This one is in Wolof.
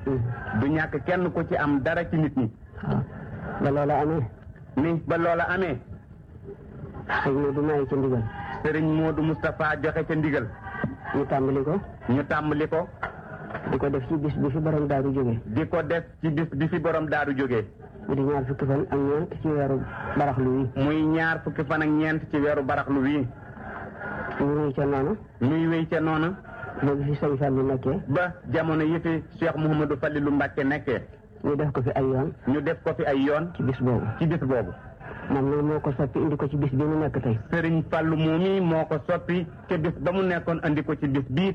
du ñàkk kenn ku ci am dara ci nit ñi waaw ba loola amee ni ba loola amee sëñ Modou maye ca ndigal sëriñ Modou Moustapha joxe ca ndigal ñu tàmbali ko ñu tàmbali ko di ko def ci bis bi fi borom daaru jóge di ko def ci bis bi fi borom daaru jógee mu di ñaar fukki fan ak ñeent ci weeru baraxlu wi muy ñaar fukki fan ak ñeent ci weeru baraxlu wii ñu ngi ca noonu muy wéy ca noonu ba bi fi sëñ Fallu nekkee ba jamono yi fi Cheikh Mouhamadou Fallilou Mbacke nekkee ñu def ko fi ay yoon ñu def ko fi ay yoon ci bis boobu ci bis boobu moom nag moo ko soppi indi ko ci bis bi mu nekk tey sëriñ Fallou moomi moo ko soppi ca bis ba mu nekkoon andi ko ci bis bii